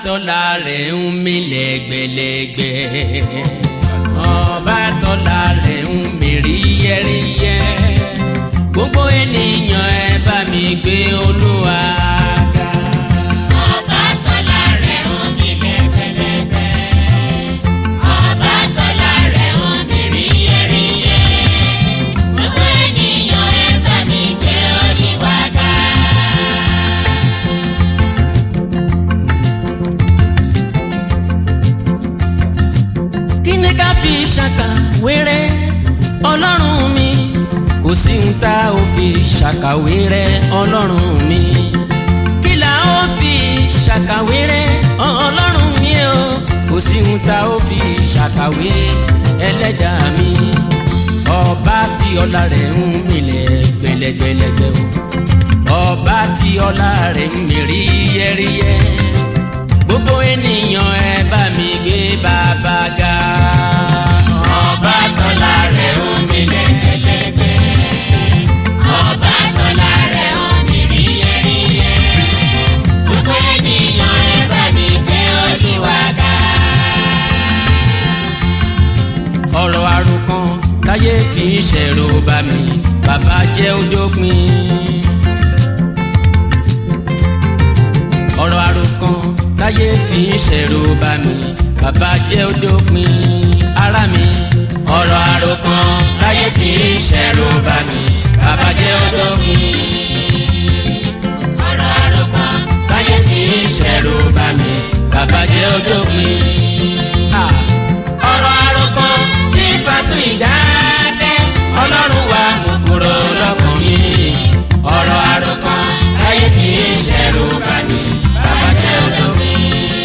tọ́lá rẹ̀ ń mí lẹ́gbẹ̀lẹ́gbẹ̀ ọba tọ́lá rẹ̀ ń mí ríyẹ́ríyẹ́ gbogbo ènìyàn ẹ bá mi gbé olúwa ga. Ọba tọ́lá rẹ̀ ń mi lẹ́gbẹ̀lẹ́gbẹ̀. Ọba tọ́lá rẹ̀ ń mi ríyẹ́ríyẹ́. Gbogbo ènìyàn ẹ bá mi gbé Olúwa ga. kí ni ká fi ṣàkàwéré ọlọ́run mi kò sí ń tá ò fi ṣàkàwéré ọlọ́run mi kí là ó fi ṣàkàwéré ọlọ́run mi o kò sí ń tá ò fi ṣàkàwé ẹlẹ́dàá mi ọba tí ọlá rẹ̀ ń milẹ̀ gbẹlẹgbẹlẹgbẹ o ọba tí ọlá rẹ̀ ń mi ríyẹ́ríyẹ́ gbogbo ènìyàn ẹ bá mi gbé bàbá ga. Ọba tọ́lá rẹ̀ ń mi lẹ́gbẹ̀lẹ́gbẹ̀. Ọba tọ́lá rẹ̀ ń mi ríyẹ́ríyẹ́. Gbogbo ènìyàn ẹ bá mi gbé Olúwa ga. ọ̀rọ̀ àròkàn táyé fi ń ṣẹ̀rù bá mi bàbá jẹ́ ojópin. ọ̀rọ̀ àròkàn táyé fi ń ṣẹ̀rù bá mi bàbá jẹ́ ojópin. ara mi ọ̀rọ̀ àròkàn táyé fi ń ṣẹ̀rù bá mi bàbá jẹ́ ojópin. Ọ̀rọ̀ àròkọ táyé fi ń ṣẹ̀rù bá mi bàbá jẹ́ ojópin. Ah, ọ̀rọ̀ àròkàn tí fásún ìdákẹ́ ọlọ́run wa mú kúrò lọ́kàn mi. ọ̀rọ̀ àròkàn táyé fi ń ṣẹ̀rù bá mi bàbá jẹ́ ojópin.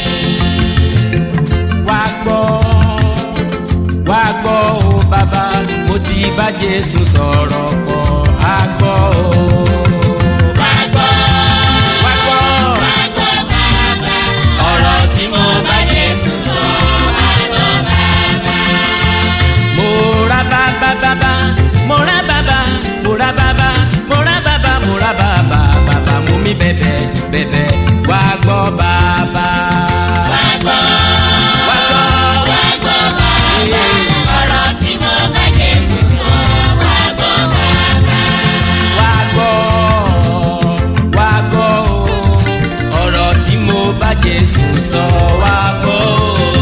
wá gbọ́ wá gbọ́ o bàbá mo ti bá Jésù sọ̀rọ̀ pọ̀ á gbọ́ o. wá gbọ́. wá gbọ́ Wá gbọ́ bàbá. ọ̀rọ̀ tí mo bá Jésù sọ wá gbọ́ bàbá. mo ra bàbá bàbá mo ra bàbá mo ra bàbá mo ra bàbá mo ra bàbá bàbá mo mi bẹ̀bẹ̀ bẹ̀bẹ̀ wá gbọ́ bàbá. Wá gbọ́. wá gbọ́ Wá gbọ́ bàbá. Ọ̀rọ̀ tí mo bá Jésù sọ wá gbọ́ bàbá. wá gbọ́ wá gbọ́ o ọ̀rọ̀ tí mo bá Jésù sọ wá gbọ́ o.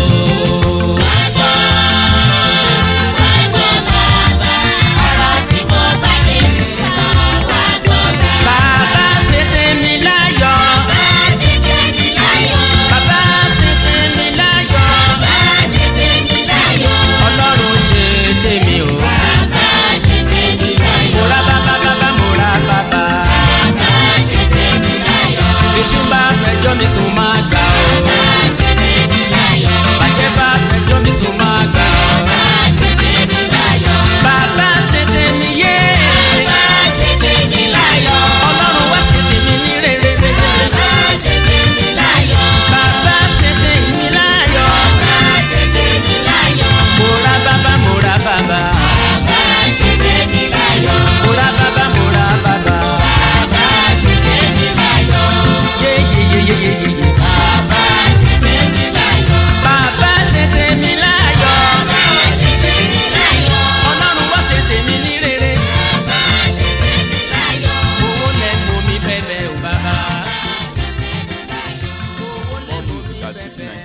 Wá gbọ́ bàbá. Ọ̀rọ̀ tí mo bá Jésù sọ wá gbọ́ bàbá. bàbá ṣe tèmi láyọ̀ Bá ṣe tèmi láyọ̀. bàbá ṣe tèmi láyọ̀ Bá ṣe tèmi láyọ̀. ọlọ́run ṣe tèmi o. Bàbá ṣe tèmi láyọ̀. mo ra bàbá bàbá mo ra bàbá. Bàbá ṣe tèmi láyọ̀. Èṣù bá fẹjọ́ mi sùn máa gbà ó. Bàbá ṣe tèmi láyọ̀. Bàjẹ́ bá fẹjọ́ mi sùn máa gbà ó. Bàbá ṣe tèmi láyọ̀. Bàbá ṣe tèmi yé. Bàbá ṣe tèmi láyọ̀. Ọlọ́run wá ṣe tèmi ní rere. Bàbá ṣe tèmi láyọ̀. Bàbá ṣe tèmi láyọ̀. Bàbá ṣe tèmi láyọ̀. Mo ra bàbá mo ra bàbá. Bàbá ṣe tèmi láyọ̀. Mo ra bàbá mo ra bàbá. Bàbá ṣe tèmi láyọ̀. Yé yé yé yé yé yé yé. Bàbá ṣe tèmi láyọ̀. Bàbá ṣe tèmi láyọ̀. Bàbá ṣe tèmi láyọ̀. Ọlọ́run wá ṣe tèmi ní rere. Bàbá ṣe tèmi láyọ̀. Owó lẹ́nu mi bẹ̀bẹ̀ ò bàbá. Owó lẹ́nu mi Music at bẹ̀bẹ̀.